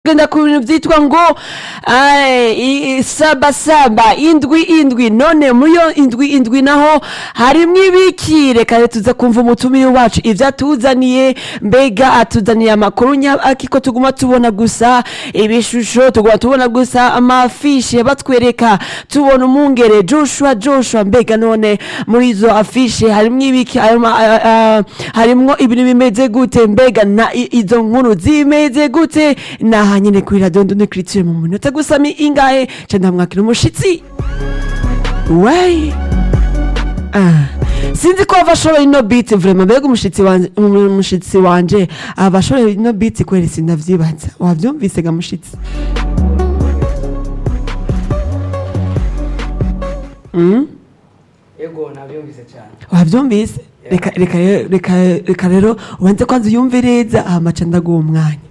genda ku bintu byitwa ngo ay, i- i- saba saba indwi indwi none muri iyo indwi indwi naho harimwo ibiki reka rero tuza kumva umutumire wacu ivyo atuzaniye mbega atuzaniye amakuru nyabaki ko tuguma tubona gusa ibishusho tuguma tubona gusa amafishe batwereka tubona umwungere joshua joshua mbega none muri izo afishe harimwo ibiki harimwo ah, ah, harimwo ibintu bimeze gute mbega na i- izo nkuru zimeze gute naha nyene kuri radio ndone criture mu minota gusa mi ingahe ca ndamwakira umushitsi wey Ah, sinzi ko ava ashoboye ino beat vraiment mbega umushitsi wanje umushitsi wanje aba ashoboye ino beat kweri sindavyibaza wavyumvise ga mushitsi mm? ego nabyumvise cyane wavyumvise reka reka rero- reka reka rero ubanze kwanza uyumve neza hama ca ndaguha umwanya